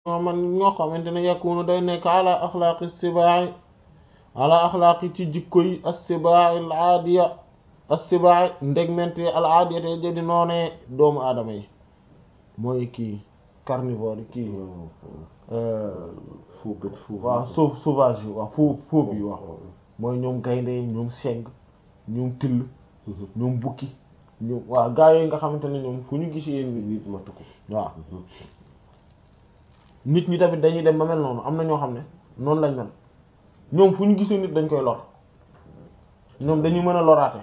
man ñoo xamante ne yakunu day nekk ala axlaaqi sibaa'i ala axlaaqi ci jikko yi as-sibaa'i al-aadiya as-sibaa'i ndegment al aadiya te jadi noonee doomu aadama yi mooy kii carnivore kii faux bête faux waaw sau sauvage yi waaw faux faux bi waaw mooy ñoom gaynde ñoom segg ñoom till ñoom bukki ñoom waaw gaa yooyu nga xamante ne ñoom fu ñu gis yéen nit matu ko waaw nit ñi tamit dañuy dem ba mel noonu am na ñoo xam ne noonu lañ mel ñoom fu ñu gisee nit dañ koy lor ñoom dañuy mën a loraate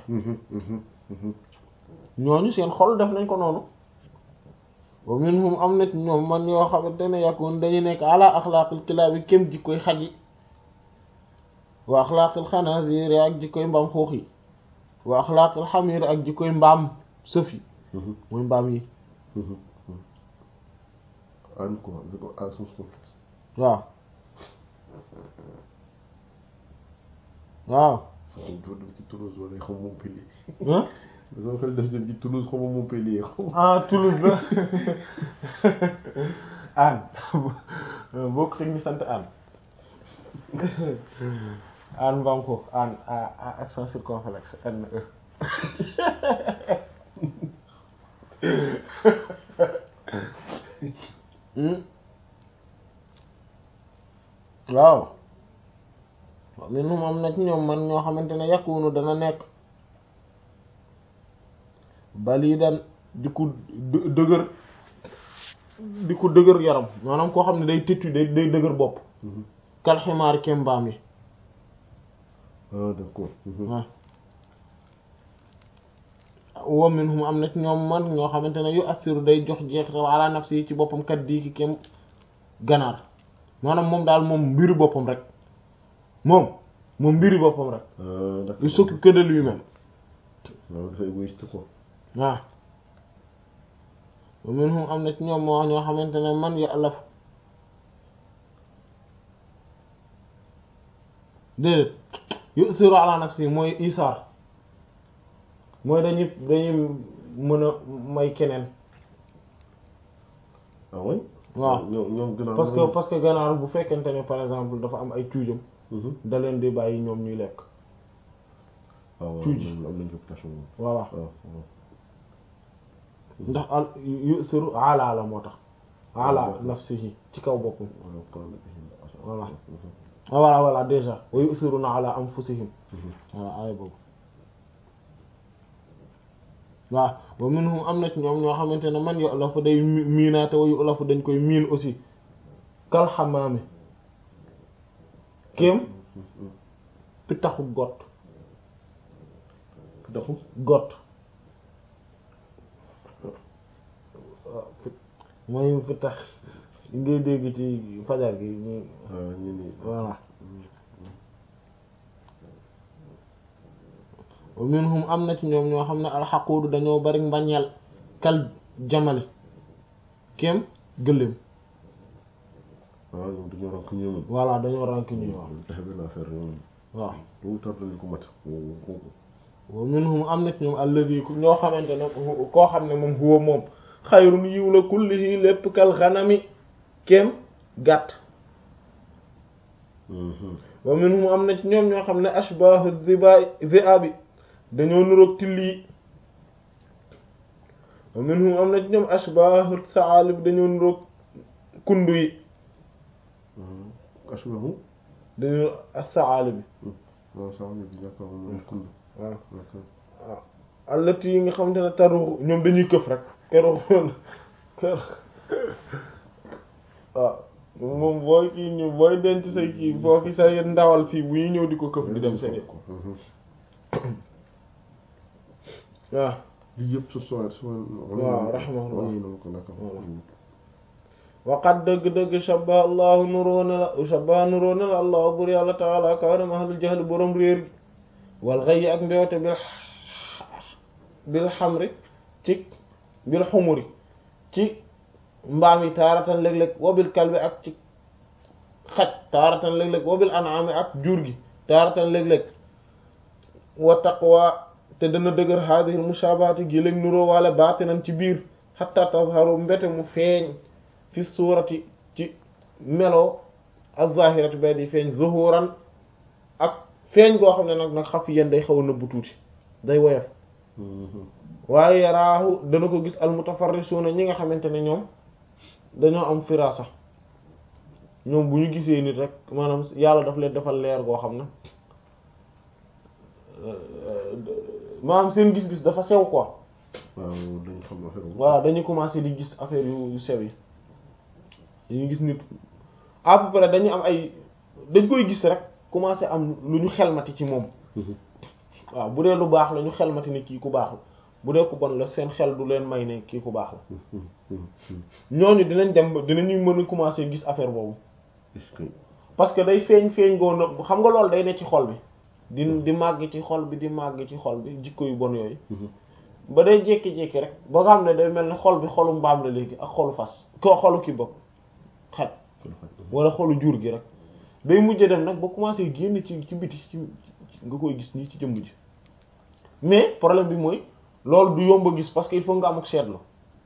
ñooñu seen xol def nañ ko noonu wa minhum am na ñoom man yoo xamante ne yakun dañu nekk ala axlaaqil kilaabi kem jikkoy xaj yi wa axlaaqil xanaasiir ak jikkoy mbaam xuux yi wa axlaaqil xamiir ak jikkoy mbaam sëf yi mooy mbaam yi an quoi ko à sens complexe waaw waaw doo dem ci Toulouse wala xam Montpellier ah sama xel def dem ci Toulouse xam Montpellier xam ah Toulouse la Anne boo ko ñu sant Anne Anne mbaam xuux Anne a accent circonflexe N E waaw minhum am na ci ñoom man ñoo xamante ne yakunu dana nekk balidan di ko dë- dëgër di ko dëgër yaram maanaam koo xam ne day tëttu day day dëgër bopp kal ximaar kem mbaam yi ah d'accord waaw wa minhum am na ci ñoom man ñoo xamante ne yu assiru day jox jeexital ala nafsi yi ci boppam kat dii ki kem ganaar maanaam moom daal moom mbiri boppam rek moom moom mbiri boppam rek ah d'accord il s'occupe que de lui-même waaw dafa égoïste quoi waaw wa minhum am na ci ñoom moo ñoo xamante ne man ya alaf déedéet yusiru ala nafsi mooy isaar mooy dañuy dañuy mën a may keneen ah oui waaw ñoom ñoom gën a parce que parce que ganaar bu fekkente ne par exemple dafa am ay cuujam Mhm. da leen di bàyyi ñoom ñuy lekk waaw waaw tuuti. am nañ réputation moom voilà waaw waaw ndax al yusiru ala la moo tax ala D'accord. nafsihi ci kaw boppam waaw qaala bihim asad. Voilà. Mhm. ah voilà voilà déjà wa yusiruna ala anfusihim Mhm. voilà aaya boobu waaw wa minhum am na ci ñoom ñoo xamante ne man yo la fa day mi- miinaate wa yu la fa dañ koy miin aussi kal xamaami kéem Mhm. pittaxu got Daxu got waaw pit- mooy pittax yi ngay dégg ci fajar gi ñu ah ñu ni voilà wa minhum am na ci ñoom ñoo xam ne alxaquudu dañoo bari mbañeel kal jamali kéem gëléem waaw ñoom dañoo rank ñoom voilà dañoo rank ñuy wax dafa benn affaire ñoom waaw lu tar dañu ko mat wa minhum am na ci ñoom alladi ku ñoo xamante ne hu- koo xam ne moom huwa moom xayrun yiw la kullihi lépp kal xanami kéem gàtt wa minhum am na ci ñoom ñoo xam ne ashbahu ziba ziabi dañoo nuroog till yi wa minhum am na ci ñoom ashbahu saalib dañoo nuroog kundu yi ashbahu dañoo saalib waaw sax ni bi d'accord moom kund waaw d'accord waaw allati yi nga xamante ne taru ñoom dañuy këf rek keroog kër waaw moom booy kii ñu booy denc say kii boo fi say ndawal fii bu ñuy ñëw di ko këf di dem seen ko waaw lii yëpp su soo su waaw rahimahullah. wàññi na ma ko naka Voilà. waqat dëgg-dëgg shabba allahu nuróona la shabba nuróona la allahu bur yàlla taala kawanam ahlul jahl borom réer gi wal xëy ak mbewte bil bil xamri ci bil xumuri ci mbaam yi taaratan léeg-léeg wabil kalbi ak ci xaj taaratan léeg-léeg wabil anaami ak jur gi taaratan léeg-léeg wa taqwa te dana dëgër haadihi mushaabahati gi léeg nuroo waale baatinan ci biir hatta tazharu mbete mu feeñ fi suurati ci melo az-zahiratu bay di feeñ zuhuran ak feeñ goo xam ne nag nag xaf yéen day xaw a nëbbu tuuti day woyof waaye yaraahu dana ko gis almutafarrisuuna ñi nga xamante ne ñoom dañoo am firasa ñoom bu ñu gisee nit rek maanaam yàlla daf leen defal leer goo xam ne maanaam seen gis-gis dafa sew quoi waaw dañ xam affaire boobu. voilà dañuy commencer di gis affaire yu yu sew yi dañuy gis nit à peu près dañu am ay dañ koy gis rek commencer am lu ñu xelmati ci moom waaw bu dee lu baax la ñu xelmati ne kii ku baax la bu dee ku bon la seen xel du leen may ne kii ku baax la ñooñu dinañ dem ba dinañuy mën a commencer gis affaire boobu est-ce que parce que day feeñ feeñ goo nëbb xam nga loolu day ne ci xol bi di di màgg ci xol bi di màgg ci xol bi jikko yu bon yooyu ba day jékki-jékki rek ba nga xam ne day mel ni xol bi xolu mbaam la léegi ak xolu fas ko xolu ki bopp xaj wala xolu jur gi rek day mujj dem nag ba commencé génn ci ci biti ci nga koy gis nii ci jëmm ji mais problème bi mooy loolu du yomb a gis parce que il faut nga am ak seetlu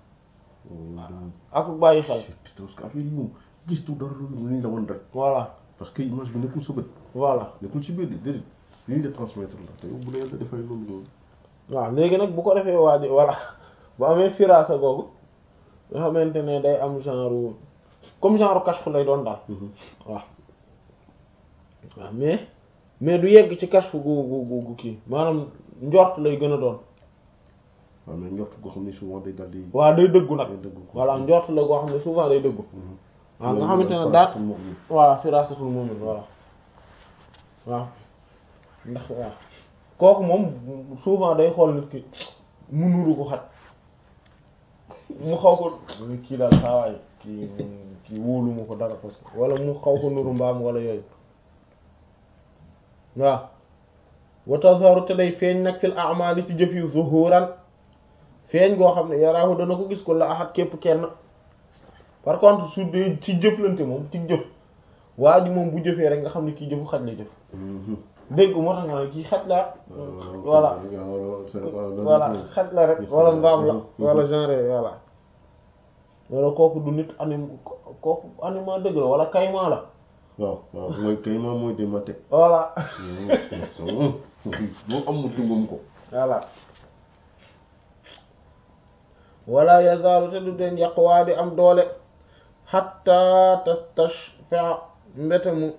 ak bàyyi xel parce que affaire yi moom gis tu dara lu ñu la woon rek voilà parce que image bi nekkul sa bët voilà nekkul ci biir de déedéet li ñu de transmettre la te yow bu dee yàlla dafay loolu loolu waaw léegi nag bu ko defee waa ji voilà bu amee firaasa googu nga xamante ne day am genre comme genre kashf lay doon daal waaw waaw mais mais du yegg ci kashf gu gu gu gu kii maanaam njort lay gën a doon waaw mais njort goo xam ne souvent day dal di waaw day dëggu nag day dëggu ko voilà njort la goo xam ne souvent day dëggu waaw nga xamante ne daat voilà firaasatul mu'min voilà waaw ndax waaw kooku moom souvent day xool nit ki mu nuru ko xat mu xaw ko kii daal xaawaay kii kii wóolu mu ko dara parce que wala mu xaw ko nuru mbaam wala yooyu waaw wa tazharu te day feeñ nag fil a'mali ci jëf yu zuhuran feeñ goo xam ne yaraahu dana ko gis ko la axat képp kenn par contre su dee ci jëflante moom ci jëf waa ji moom bu jëfee rek nga xam ne kii jëfu xaj la jëf dégg moo tax nga ne kii xaj la voilà voilà xaj la rek wala mbaam la wala genre voilà wala kooku du nit anim kooku animal dëgg la wala kayma la waaw waaw mooy kay ma mooy demate voilà moo am mu tungum ko voilà wala yazaalu te du den yaqwaa di am doole hatta tastashfa mbete mu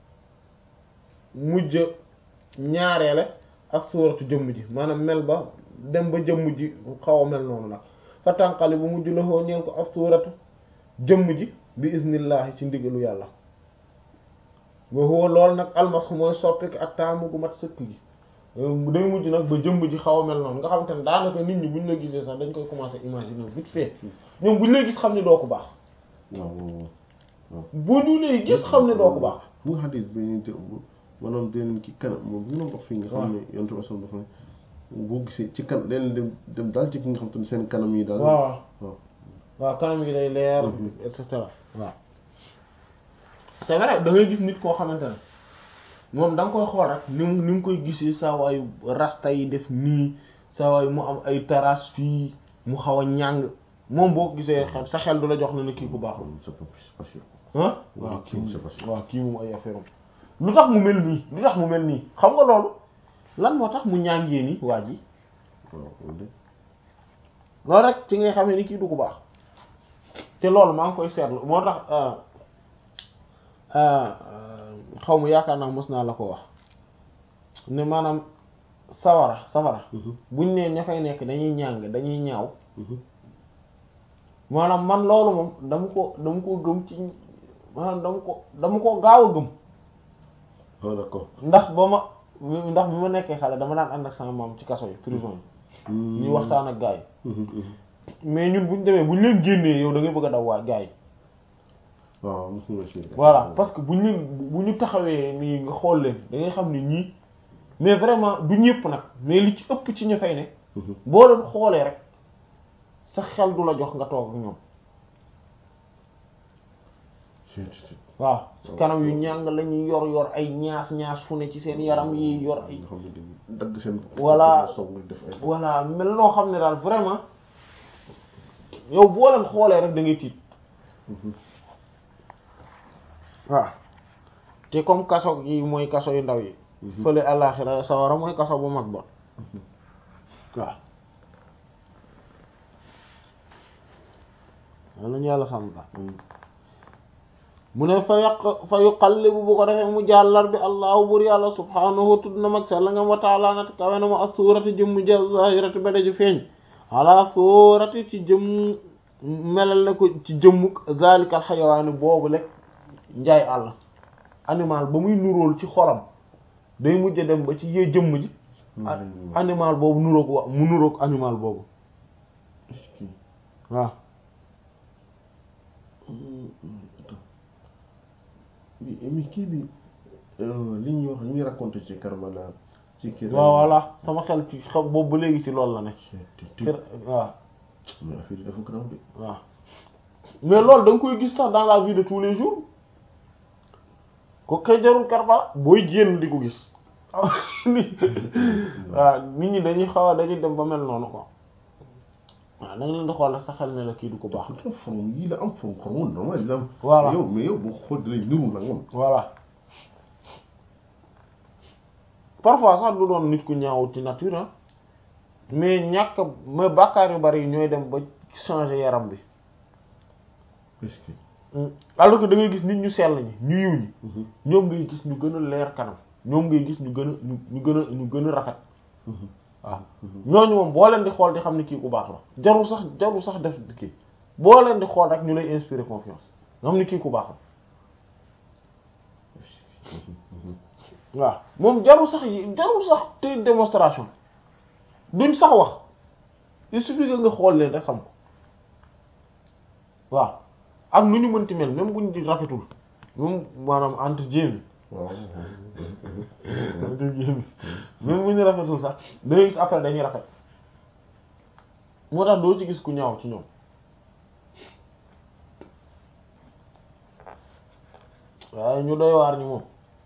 mujj ñaareele ak suuratu jëmm ji maanaam mel ba dem ba jëmm ji xaw a mel noonu nag fa tànqali bu mujj la xoo ñeel ko ak suuratu jëmm ji bi iznillahi ci ndigalu yàlla wa huwa loolu nag almasxu mooy soppik ak taamu gu mat sëkk gi day mujj nag ba jëmm ji xaw a mel noonu nga xam te ne daanaka nit ñi buñ la gisee sax dañ koy commencer imaginer vite fait ñoom buñ lay gis xam ne doo ko baax waaw waaw waaw bu ñu lay gis xam ne doo ko baax bu nga xadis bi te maanaam deneen ki kanam moom bu ñu wax fii nga xam ne yontu asan dafa ne boo gisee ci kan deneen dem dem daal ci ki nga xam te ne seen kanam yi daal waaw waaw waaw kanam gi day leer et cetera waaw c'est vrai da ngay gis nit koo xamante ne moom da nga koy xool rek ni mu ni mu koy gisee saa waayu rasta yi def nii saa waayu mu am ay taras fii mu xaw a ñàng moom boo ko gisee xel sa xel du la jox na ne kii ku baaxul c'est pas pas sûr ah waaw waaw kii moom c'est pas sûr waaw kii moom ay affaire am lu tax mu mel nii lu tax mu mel nii xam nga loolu lan moo tax mu ñàngee nii waa ji waaw loolu de loolu rek ci ngay xamee ni kii du ko baax te loolu maa ngi koy seetlu moo tax xaw ma yaakaar naa mos naa la ko wax ne maanaam sawara sawara buñ ne ña fay nekk dañuy ñàng dañuy ñaaw maanaam man loolu moom dama ko dama ko gëm ci maanaam dama ko dama ko gaaw a gëm ah d'accord ndax ba ma ndax bi ma nekkee xale dama daan ànd ak sama maam ci kaso yi prison yi ñuy waxtaan ak gars yi mais ñun buñ demee buñ leen génnee yow da ngay bëgg a daw waa gars yi waaw mosuma si voilà parce que buñ leen bu ñu taxawee nii nga xool leen da ngay xam ne ñii mais vraiment du ñëpp nag mais li ci ëpp ci ñu fay ne boo leen xoolee rek sa xel du la jox nga toog ak ñoom waaw kanam yu ñàng la ñuy yor yor ay ñaas ñaas fu ne ci seen yaram yi yor ay nga xam ne dañuy dagg seen Voilà. song def ay voilà mel noo xam ne daal vraiment yow boo leen xoolee rek da ngay tiit waaw te comme kaso yi mooy kaso yu ndaw yi fële àllaaxira sawara mooy kaso bu mag ba waaw wal nañu yàlla sàmm ba mu ne fa yàq fa yuqallibu bu ko defee mu jàllar bi allahu bur yàlla subhaanahu tudd na mag sell nga wa taala nat kawe na ma as-suurati jëmm ja zahirati ba daju feeñ ala suurati ci jëmm melal na ko ci jëmmuk zalikal xayawaani boobu lekk njaay àll animal ba muy nuróol ci xolam day mujj dem ba ci yee jëmm ji animal boobu nuroog wa mu nuroog animal boobu waaw mi kii bi li ñuy wax li ñuy raconté ci Karbala ci kii waaw voilà sama xel ci xam boobu ba léegi ci loolu la ne kër waaw mais affaire yi dafa grave de waaw mais loolu da nga koy gis sax dans la vie de tous les jours ko kay jarul Karbala booy génn di ko gis waaw nit ñi dañuy xaw a dañuy dem ba mel noonu quoi waaw da nga leen di xool sa xel ne la kii du ko baax pourtant forme yii la am forme forme normal yi la am Voilà. yow mais yow boo xool da lay niru nag moom voilà parfois sax du doon nit ku ñaaw ci nature ah mais ñàkk mais bàkkaar yu bari yi ñooy dem ba changer yaram bi est-ce que alors que da ngay gis nit ñu sell ñi ñu yiw ñi ñoom ngay gis ñu gën a leer kanam ñoom ngay gis ñu gën a ñu ñu gën a ñu gën a rafet waaw ñooñu moom boo leen di xool di xam ne kii ku baax la jarul sax jarul sax def kii boo leen di xool rek ñu lay inspirer confiance nga xam ne kii ku baax la waaw moom jarul sax yi jarul sax te démonstration duñ sax wax il suffit que nga xool leen rek xam ko waaw ak nu ñu mënti mel même buñ di rafetul moom maanaam entre jéem waaw entre jéem même bu ñu rafetul sax da ngay gis après dañuy rafet moo tax doo ci gis ku ñaaw ci ñoom waaye ñu doy waar ñi moom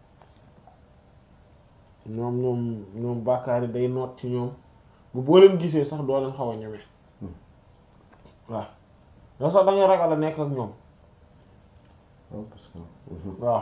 ñoom ñoom ñoom bàkkaar yi day noot ci ñoom bu boo leen gisee sax doo leen xaw a ñeme waaw yow sax da ngay ragal a nekk ak ñoom waaw parce que waaw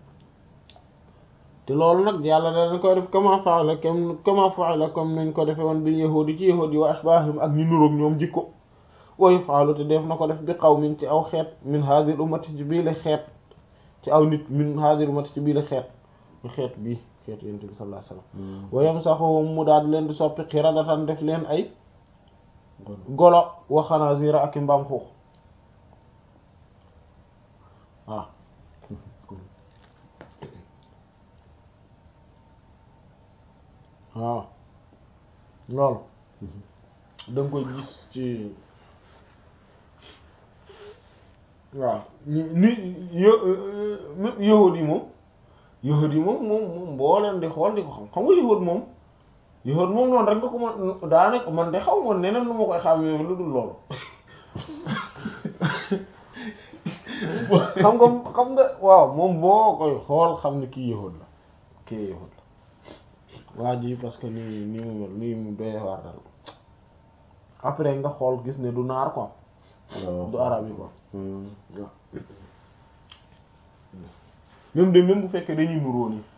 te loolu nag yàlla da dañ koy def kama fa'ala comme kama fa'ala comme nañ ko defe woon bil yahudi ci yahudi wa ashbahim ak ñu nuroog ñoom jikko wa yaf'alu te def na ko def bi qawmin ci aw xeet min hadhihi ummati ci bii la xeet ci aw nit min hadhihi ummati ci bii la xeet ñu xeet bii xeet yonent bi sallallahu alayhi wasallam wa yamsahuhum mu daal leen di soppi xiradatan def leen ay golo wa xanaazira ak i mbaam xuux waaw waaw loolu da nga koy gis ci waaw ni ni yo- yahud yi moom yahud yi moom moom moom boo leen di xool di ko xam xam nga yahud moom yahud moom noonu rek nga ko mën daanaka man de xaw ma neneen lu ma koy xam yow lu dul loolu xam nga xam nga waaw moom boo koy xool xam ne kii yahud la kii yahud la waa ji parce que nii nii mu mel nii mu doy waar daal après nga xool gis ne du naar quoi du arabe yi quoi waaw même de même bu fekkee dañuy nuróo nii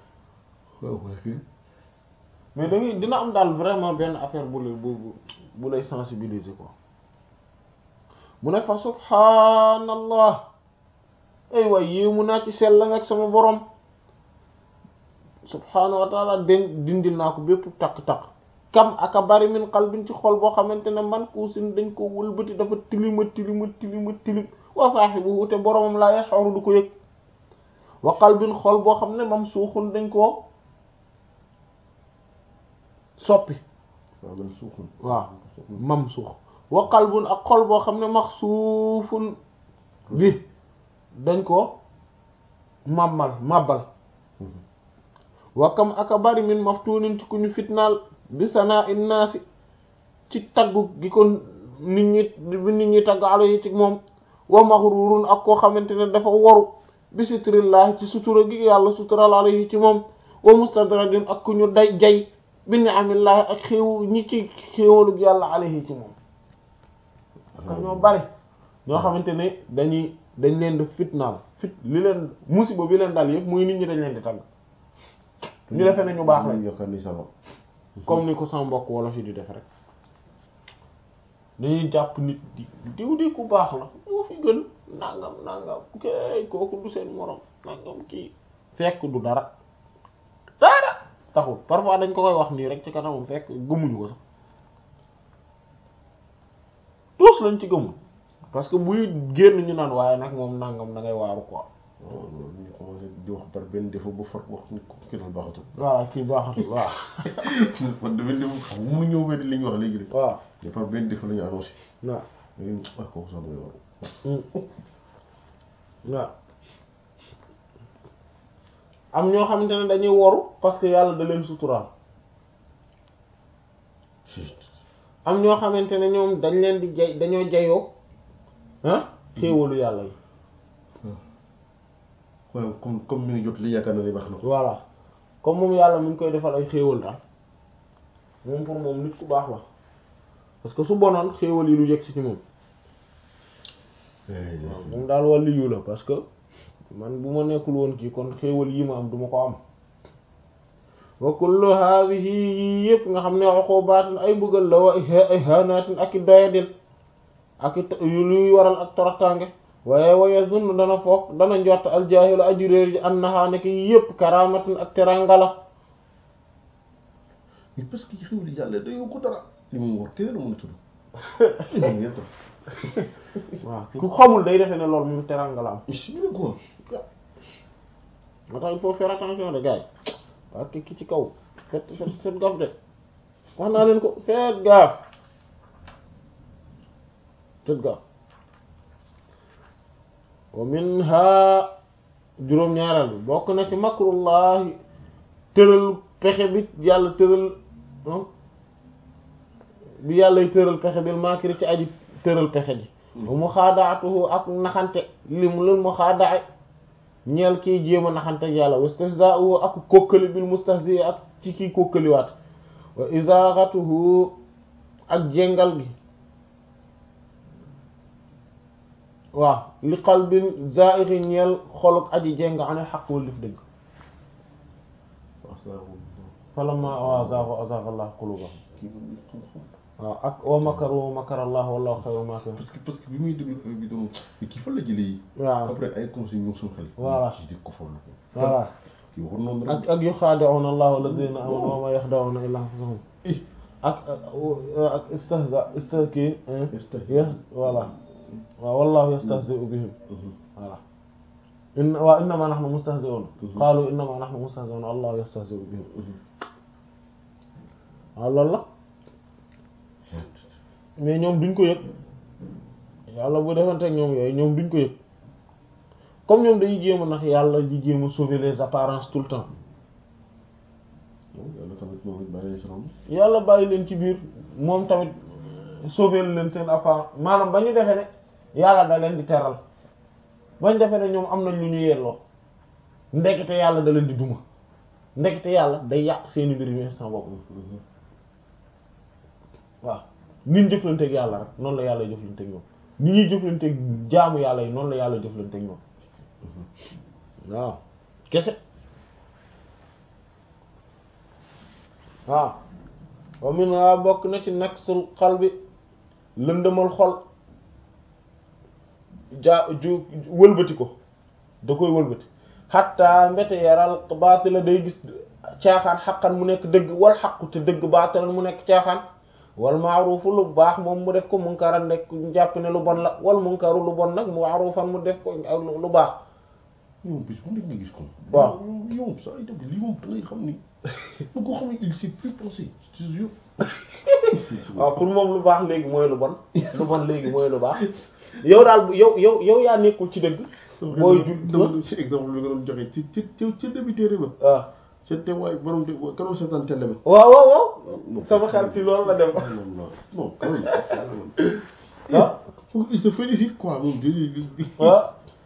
mais da ngay dina am daal vraiment benn affaire bu lay bu bu lay sensibiliser quoi mu ne fa subhanallah ay waay yéemu naa ci sell nga ak sama borom subhaanahu wa taala den dindil naa ko bépp takk-takk kam aka bari min qalbin ci xol boo xamante ne man kuusin dañ ko wëlbati dafa tilima tilima tilima tilim wa saahibuhu te boromam laa yash'uru du ko yëg wa qalbin xol boo xam ne mam suuxun dañ koo soppi waaw man suuxul waaw mam suux wa qalbun ak xol boo xam ne maxsuufun bi dañ ko màmmal màbbal wakam aka bari min maftunin ci ku ñu fitnaal bi sanaa innaasi ci taggu gi ko nit ñi bi nit ñi tagg ala yi ci moom wa maxrurun ak koo xamante ne dafa waru bi sitrillahi ci sutura gi yàlla sutural ala yi ci moom wa mustadradin ak ku ñu day jay bi ni'amillahi ak xéew ñi ci xéewalug yàlla alayhi ci moom ak ñoo bari ñoo xamante ne dañuy dañ leen di fitnaal fit li leen musiba bi leen dal yëpp muy nit ñi dañ leen di tàgg ñu defee ne ñu baax lañ yaakaar ni sama comme ni ko sama mbokk wolof yi di def rek dañuy jàpp nit di diw di ku baax la moo fi gën nangam nangam kay kooku du seen morom nangam kii fekk du dara dara taxul parfois dañ ko koy wax nii rek ci kanamam fekk gëmuñu ko sax tous lañ ci gëmul parce que buy génn ñu naan waaye nag moom nangam da ngay waaru quoi waaw loolu ñu commencé di wax par benn défaut ba far wax ni ko kii daal baaxatul waaw kii baaxatul waaw man de benn défaut xam mu ñëw benn li ñu wax léegi rek waaw mais par benn défaut la ñu annoncé waaw léegi ah kooku sax mooy waru waaw am ñoo xamante ne dañuy woru parce que yàlla da leen suturaal am ñoo xamante ne ñoom dañ leen di jay dañoo jayoo ah xéewalu yàlla yi waaw comme comme mi ngi jot li yaakaar na ni baax na ko voilà comme moom yàlla mi ngi koy defal ay xéewal daal moom pour moom nit ku baax la parce que su bonoon xéewal yi lu yegg si ci moom waaw moom daal wàllu yu la parce que man bu ma nekkul woon kii kon xéewal yi ma am duma ko am wa kullu hadhihi yii yëpp nga xam ne uqubatin ay bëggal la wa ihanatin ak i doyadil ak i luy waral ak toroxtaange waaye waye zunn dana foog dana njort aljaahilu aji réer ji annaha nekk yëpp karamatin ak teranga la mais parce que xew li yàlla dañoo ko dara li mu war keneen mën a tudd waaw ku xamul day defe ne loolu moom teranga la am ñu ne ko moo tax il faut faire attention de gars yi waaw te ki ci kaw fet fet fet gaaf de wax naa leen ko fet gaaf fet gaaf wa minha juróom-ñaareel bi bokk na ci makrullahi tëral pexe bi yàlla tëral bi yàllay tëral pexe bil maakiri ci aji tëral pexe ji wa muxaadaatuhu ak naxante lim lul muxaadaa ñeel kiy jéem a naxante ak yàlla wastihzaa'uhu ak kokkali bil mustahzi ak ci kiy kokkaliwaat wa izaaghatuhu ak jéngal gi waaw li qalbin zaa'ighi ñeel xoluk aji jéng anil haqq wal dif dëgg falammaa azaagu azaaga Allahu quluubahum waaw ak wa makaru wa makara Allah wallahu xayrul maakirin parce que parce que bi muy déglu bi doon kii fan la jëlee yi waaw après ay conseils ñëw suñu xel Voilà. ci di ko foll ko voilà kii waxoon noonu ak rek ak yuxaadi'uuna Allaha alladhiina aamanu wa maa yaxda'uuna illaa anfusahum ak ak istihza istihki yes voilà waaw wallahu yastahzi'u bihim voilà in waaw innamaa nahnu mustahzi'uun qaalu innamaa nahnu mustahzi'uun allahu yastahzi'u bihim waaw loolu la mais ñoom duñ ko yëg yàlla bu defanteeg ñoom yooyu ñoom duñ ko yëg comme ñoom dañuy jéem a nax yàlla di jéem a sauver les apparences tout le temps yàlla tamit moom it bàyyi si rom yàlla bàyyi leen ci biir moom tamit sauver leen seen apparence maanaam ba ñu defee ne yàlla da leen di teral ba ñu defee ne ñoom am nañ lu ñu yelloo ndekete yàlla da leen di duma ndekete yàlla day yàq seeni mbir yu instant boobu waaw ni ñu jëflanteeg yàlla rek noonu la yàlla jëflanteeg ñoom ni ñuy jëflanteeg jaamu yàlla yi noonu la yàlla jëflanteeg ñoom waaw kese waaw wa min waa bokk na ci naksul qalbi lëndëmal xol jaa ju wëlbati ko da koy wëlbati xatta mbete yaral baatila day gis caaxaan xaqan mu nekk dëgg wal xaqu te dëgg baatilan mu nekk caaxaan wal maaruufu lu baax moom mu def ko munkaran nekk jàpp ne lu bon la wal munkaru lu bon nag mu maarufan mu def ko lu baax yow bis bu nekk nga gis ko waaw yow saa itam lii moom da ngay xam ni bu ko xam ne il s'est plus pensé je te jure waaw pour moom lu baax léegi mooy lu bon lu bon léegi mooy lu baax yow daal bu yow yow yow yaa nekkul ci dëgg booy ju dama ci exemple bi nga doon joxe ci ci ci ci début téere ba waaw ca te waaye borom de kanoon seetaan télé ba waaw waaw waaw sama xel ci loolu la dem non quand même ah faut il se félicite quoi moom di di di waaw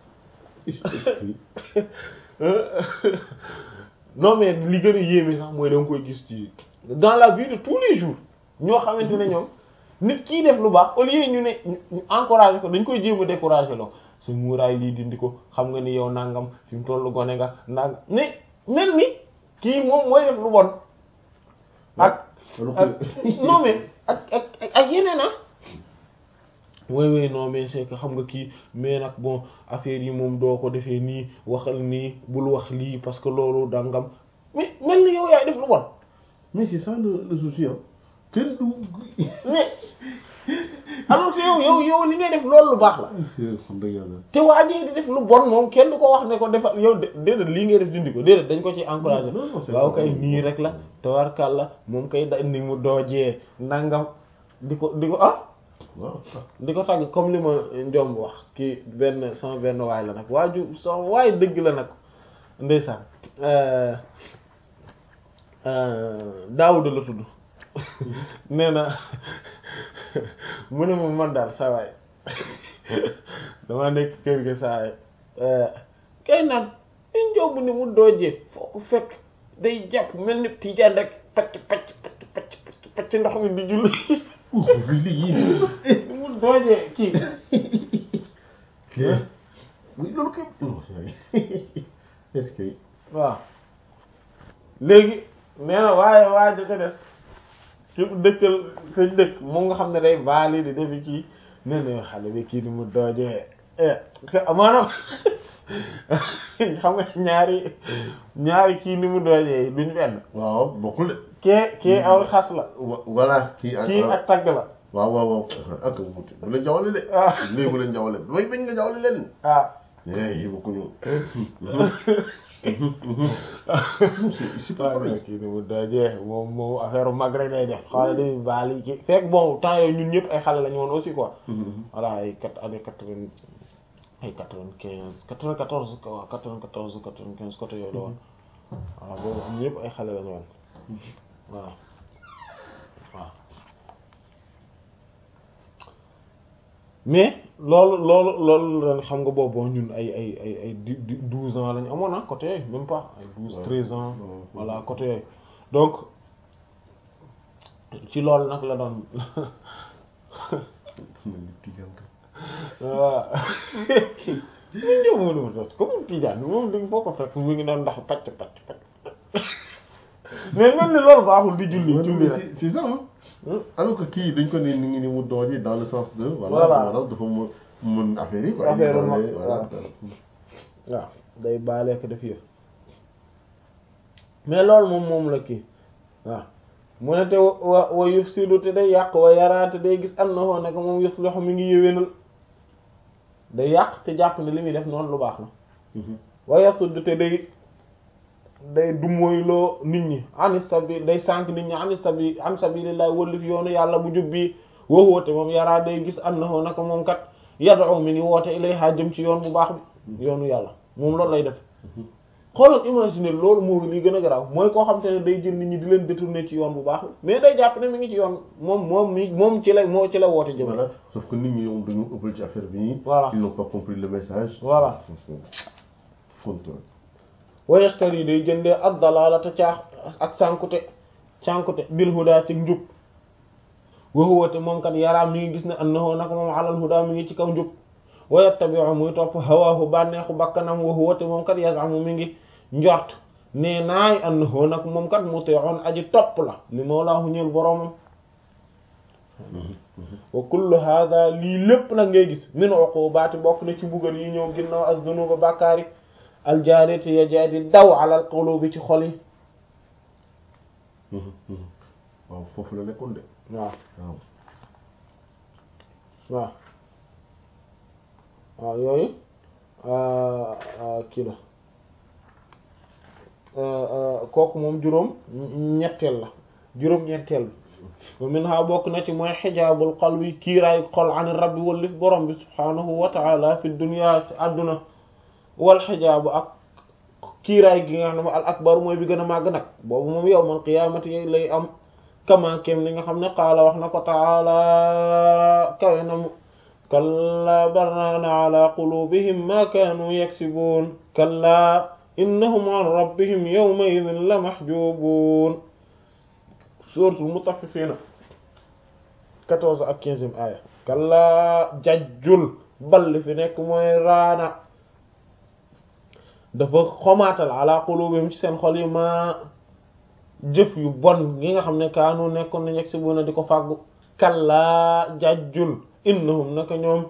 non mais li gën a yéeme sax mooy da nga koy gis ci dans la vie de tous les jours ñoo xamante ne ñoom nit kii def lu baax au lieu ñu ne ñu encouragé ko dañ koy jéem a découragé loo sa muuraay lii dindi ko xam nga ni yow nangam fi mu tollu gone nga nangam ni mel ni kii moom mooy def lu bon ak ak non mais ak ak ak yeneen ah oui oui non mais c'est que xam nga kii mais nag bon affaire yi moom doo ko defee nii waxal nii bul wax lii parce que loolu dangam mais mel ni yow yaay def lu bon mais c'est ça le le souci ah kenn du. mais alors que yow yow yow li ngay def loolu lu baax la xam dëgg yàlla. te waa ji di def lu bon moom kenn du ko wax ne ko defal yow de déedéet lii ngay def dindi ko déedéet dañ ko ci encouragé Non, non, c'est waaw pas- kay nii rek la tawarkal la moom kay da ni mu doojee nangam di ko di ko ah waaw di ko tàgg comme li ma njomb wax kii benn sama benn waay la nag waaju sama waay dëgg la nag ndeysaan Daawuda la tudd nee na mu ne ma man daal sa waay dama nekk kër gi saa waay kay naan i njomb ni mu doojee foo ko fekk day jàpp mel ni tijaan rek pacc pacc pacc pacc pacc ndox mi di julli lii ni mu doojee kii oui loolu kay non est-ce que waaw léegi nee na waaye waaye da ca des ci dëkkal sañ dëkk moom nga xam ne day baali di defi kii nee na xale bi kii ni mu doojee maanaam xam nga ñaari ñaari kii ni mu doojee duñ benn waaw bokkul de kee kee aw xas la wa- voilà kii ak kii ak tagg la waaw waaw waaw ak wuute bu leen jawale de ah léegi bu leen jawale damay bañ nga jawale leen ah eh bokkuñu c'est pas waaw pareil kii ni mu doojee moom moom affaire mag rek day def xale day baali kii fekk bon temps yooyu ñun ñëpp ay xale lañu woon aussi quoi voilà ay quatre année quatre-vingt ay quatre-vingt-quinze quatre-vingt-quatorze quoi quatre-vingt-quatorze quatre-vingt-quinze côté yooyu la woon voilà boobu am ñëpp ay xale lañu woon voilà waaw mais loolu loolu loolu ren xam nga boobu ñun ay ay ay ay di di douze ans lañu amoon ah côté yooyu même pas ay douze Ouais. treize ans Ouais. voilà côté yooyu donc ci loolu nag la doon waaw ñu ñëw mu duma tos comme Tijaan moom dañ foo ko fekk mu ngi doon ndax pacc pacc pacc mais mel ni loolu baaxul di julli julli rek c'est c'est ça hein Hmm. alors que kii dañ ko ne ni ngi ni mu doojee dans le sens de voilà Voilà. maanaam dafa mën mën affaire yi quoi Affaire yi ma- doole, voilà waaw day baaleek def yëf mais loolu moom moom la kii waaw mu ne te wa wa yufsidu te day yàq wa yaraate day gis annahu nag moom yuslihu mi ngi yéwénal day yàq te jàpp ne li muy def noonu lu baax la Mhm. wa yasud te day day dumóoyloo nit ñi ani sabi day sànq nit ñi ani sabi an sabilillah wëllif yoonu yàlla bu jub bi woowote moom yaraa day gis annahu naka moom kat yad'u mi ngi woote ilayha jëm ci yoon bu baax bi yoonu yàlla moom loolu lay def xoolal imaginer loolu moo li gën a garaaw mooy koo xam te ne day jël nit ñi di leen détourner ci yoon bu baax bi mais day jàpp ne mi ngi ci yoon moom moom mi moom ci la moo ci la woote jëm voilà sauf que nit ñi ñoom dañu ëppal ci affaire bi Voilà. ils n'ont pas compris le message Voilà. contrôle wa yashtari day jëndee ad dalalata caax ak sànkute cànkute bil huda ci njub wa huwa te moom kat yaraa mi ngi gis ne annahu naka moom alal huda mi ngi ci kaw njub wa yattabi'u muy topp hawaahu bànneexu bakkanam wa huwa te moom kat yasamu mi ngi njort nee naay annahu nag moom kat muti'un aji topp la li mawlaahu ñeel boroomam wa kullu hadha lii lépp nag ngay gis min uqubaati bokk na ci mbugal yi ñëw ginnaaw az-zunuba bàkkaari aljaariti ya jaa di daw alal qulubi ci xol yi waaw foofu la nekkoon de waaw waaw waaw waaw yooyu kii la kooku moom juróom ñetteel la juróom ñetteel bi min ha bokk na ci mooy xijaabul qalbi kiiraayu xol an rabbi wallif borom bi subhaanahu wa ta'ala fi dunya ci àdduna wal xijaabu ak kiiraay gi nga xam ne al akbar mooy bi gën a màgg nag boobu moom yawmal qiyaamati yi lay am kama kem li nga xam ne qaala wax na ko taala kawe na mu kalla barraana ala qulubihim ma kaanu yaksibuun kalla innahum an rabbihim yawma idin la mahjubuun suuratul mutaffifiina quatorze ak quinzième aaya kalla jajjul bal li fi nekk mooy raana dafa xomaatal ala qulubihim ci seen xol yi ma jëf yu bon yi nga xam ne kaanu nekkoon nañ yegg si bu na di ko fàggu kallaa jàjjul innahum naka ñoom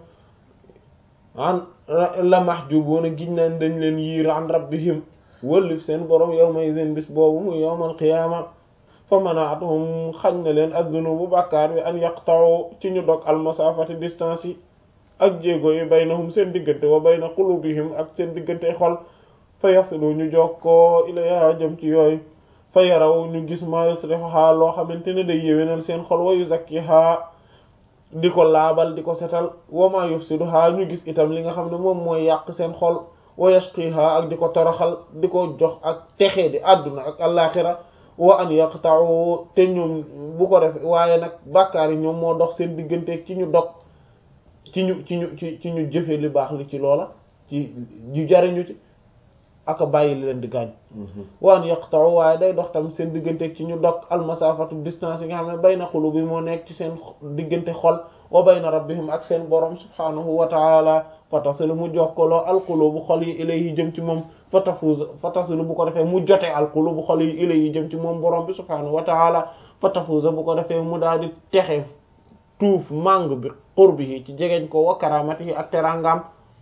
an la mahjubuuna giñ naan dañ leen yiir an rabbihim wëllif seen borom yawma idin bis boobu muy yawmal qiyaama fa manaatuhum xañ na leen az-zunubu bàkkaar bi an yaqta'u ci ñu dog almasafati distance yi ak jéego yi baynahum seen diggante wa bayna qulubihim ak seen diggante xol fa yasilu ñu jokkoo ilayha jëm ci yooyu fa yaraw ñu gis ma yuslihuha loo xamante ne day yéwénal seen xol wa yuzakkiha di ko laabal di ko setal wa ma yufsiduha ñu gis itam li nga xam ne moom mooy yàq seen xol wa yashqiha ak di ko toroxal di ko jox ak texee di àdduna ak allaaxira wa an yaqta'u te ñoom bu ko def waaye nag bàkkaar yi ñoom moo dox seen digganteeg ci ñu dog ci ñu ci ñu ci ci ñu jëfe li baax li ci loola ci ñu jariñu ci ak a bàyyi leen di gaañ wa an yaqta'u waaye day dox tamit seen digganteeg ci ñu dog almasafatu distance yi nga xam ne bayna qulubi moo nekk ci seen diggante xol wa bayna rabbihim ak seen borom subhanahu wa ta'ala fatasilu mu jokkaloo alqulubu xol yi ilayhi jëm ci moom fatafuz fatasilu bu ko defee mu jote alqulubu xol yi ilayhi jëm ci moom borom bi subhanahu wa ta'ala fatafuza bu ko defee mu daal di texe tuuf màng bi qurbihi ci jegeñ ko wa karamatihi ak terangam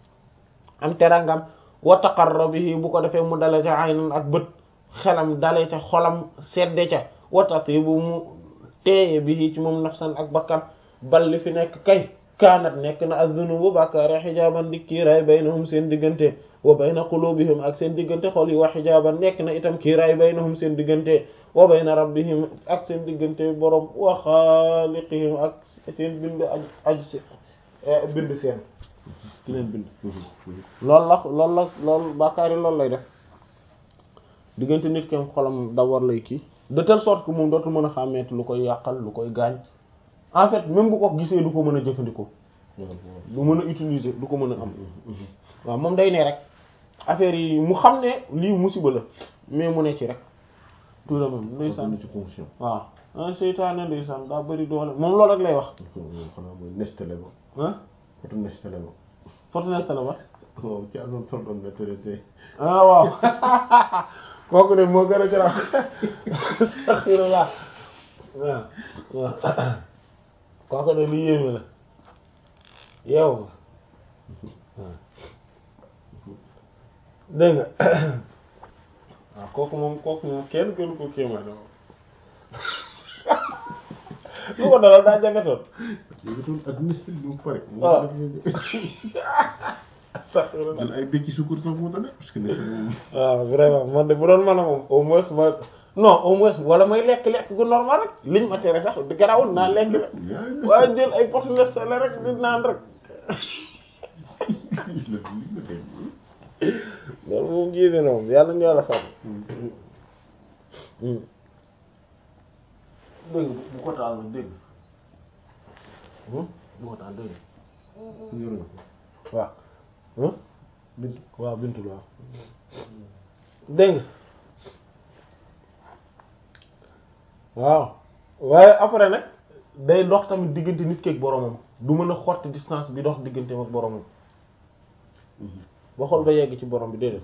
am terangam wa taqarrubihi bu ko defee mu dale ca aynan ak bët xelam dale ca xolam sedde ca wa tatibu mu teeye bihi ci moom nafsan ak bakkan bal li fi nekk kay kaanat nekk na az-zunubu bàkkaare xijaaban di kiiraay baynahum seen diggante wa bayna qulubihim ak seen diggante xol yi wa xijaaban nekk na itam kiiraay baynahum seen diggante wa bayna rabbihim ak seen diggante borom wa xaaliqihim ak seen bind aj aj si bind seen ki leen bind loolu la loolu la loolu bàkkaar yi loolu lay def diggante nit ki xolam da war lay kii de telle sorte que moom dootu mën a xàmmeeti lu koy yàqal lu koy gaañ en fait même bu ko gisee du ko mën a jëfandikoo du mën a utiliser du ko mën a am waaw moom day ne rek affaire yi mu xam ne lii musiba la mais mu ne ci rek tout le même ndeysaan ci conscient waaw ah seytaane ndeysaan daa bëri doole moom loolu rek lay wax xanaa mooy nestale ba ah foto nestale ba fortuneste la ba waaw ci amoon soldoon nettale te ah waaw kooku de moo gën a garaaw astaghfirullah waaw waaw kooku de lu yéeme la yow waaw dégg nga waaw kooku moom kooku moom kenn gënu ko kéemaan moom lu ko dalal daa jàngatoon yëgatoon ak nestale bi mu pare waaw jël ay bécci sukkur sax moo tax parce que nestale moom waaw vraiment man de bu doon mën a moom au moins ma non au moins wala may lekk-lekk gu normal rek liñ ma tere sax di garawul naa lekk rek waaye jël ay pot nestale rek di naan rek loolu moom jéeme na moom yàlla ñu yàlla sàmm dégg bu ko taal nag dégg bu ko taal dégg waaw bint waaw bintul waaw dégg waaw waaye après nag day dox tamit diggante nit ki ak boromam du mën a xotti distance bi dox digganteem ak boromam ba xol ba yegg ci borom bi déedéet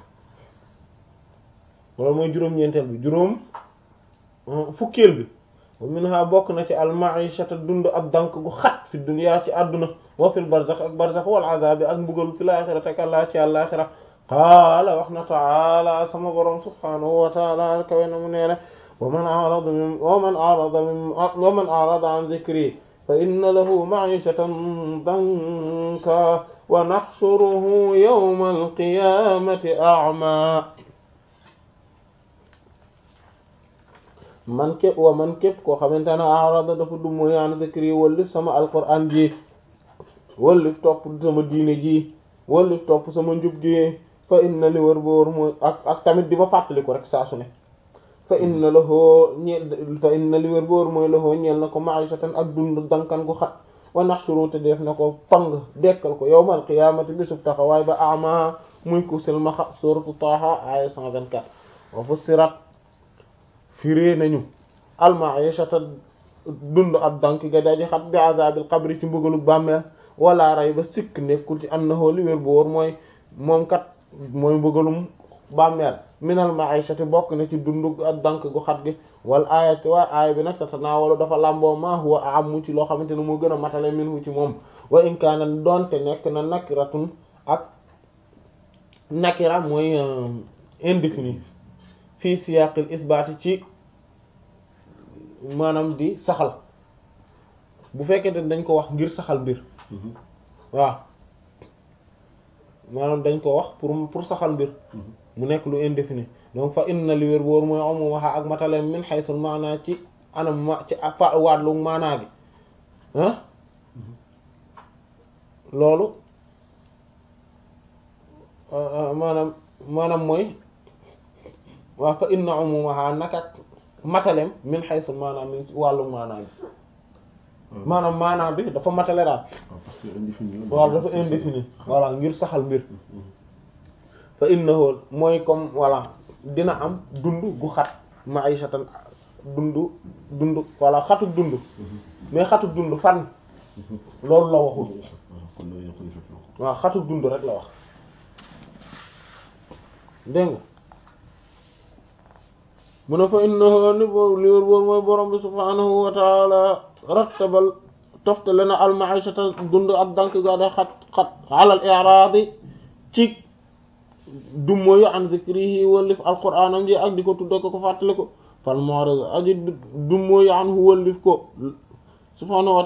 wala mooy juróom-ñeenteel bi juróom fukkeel bi wa minha bokk na ci al-ma'ishata dund ak dank gu xat fi dunya ci àdduna wa fil barzakh ak barzakh wal azabi ak mbugal fil akhirati ak àllaa ci àllaaxira qaala wax na taala sama borom subhanahu wa taala kawe na mu nee ne wa man a'rada min wa man a'rada min wa man a'rada an dhikri fa inna lahu ma'ishatan danka wa nahshuruhu yawma al-qiyamati a'ma man képp wa man képp koo xamante ne arada dafa du mooy an zikri wallif sama alquran ji wallif topp sama diine ji wallif topp sama njub gi fa inna li wër boor mooy ak ak tamit di ma fàttali ko rek saa su ne fa inna lahu ñeel fa inna li wër boor mooy lahu ñeel na ko ma'ishatan ak dund dankan gu xat wa nahshuru te def na ko pang dekkal ko yawmal qiyamati bisub taxawaay ba ama muy ku silmaxa suratu Taha aya 124 wa fussirat firée nañu almaishata dund ab dank ga daji xat bi azabil qabri ci mbugalu bàmmeel wala ray ba sikk nekkul ci annahu li wér bu wóor mooy moom kat mooy mbëggalum bàmmeel minal ma'ishati bokk na ci dundu ak dank gu xat gi wal aayati waa aaya bi nag tatanaawalu dafa làmboo ma huwa amu ci loo xamante ne moo gën a matale minhu ci moom wa in kaana doonte nekk na nakiratun ak nakira mooy indéfini fii siyaqil isbaati ci maanaam di saxal bu fekkee dañ ko wax ngir saxal mbir waaw maanaam dañ ko wax pour pour saxal mbir mu nekk lu indéfini donc fa inna li wér boor mooy amu waxa ak mataleem min haythul maanaa ci anam ma ci fa waatlu maanaa gi ah loolu maanaam maanaam mooy waaw fa inna umumaha naka mataleem min haythul maanaa min wàllu maanaa gi maanaam maanaa bi dafa matale daal waaw dafa indéfini voilà ngir saxal mbir fa innahu mooy comme voilà dina am dund gu xat ma'ishatan dund dund voilà xatu dund mais xatu dund fan loolu la waxul waaw xatu dund rek la wax dégg nga mu ne fa innahu ni bo li wér boor mooy borom bi subhanahu wa taala rattabal toftale na al ma'ishata dund ak dank ga da xat xat alal i'radi ci dummóoyu an zikrihi wallif alquraanam ji ak di ko tudda ko ko fàttale ko fal mu'rid aji dummóoyu an hu wallif ko subhaanahu wa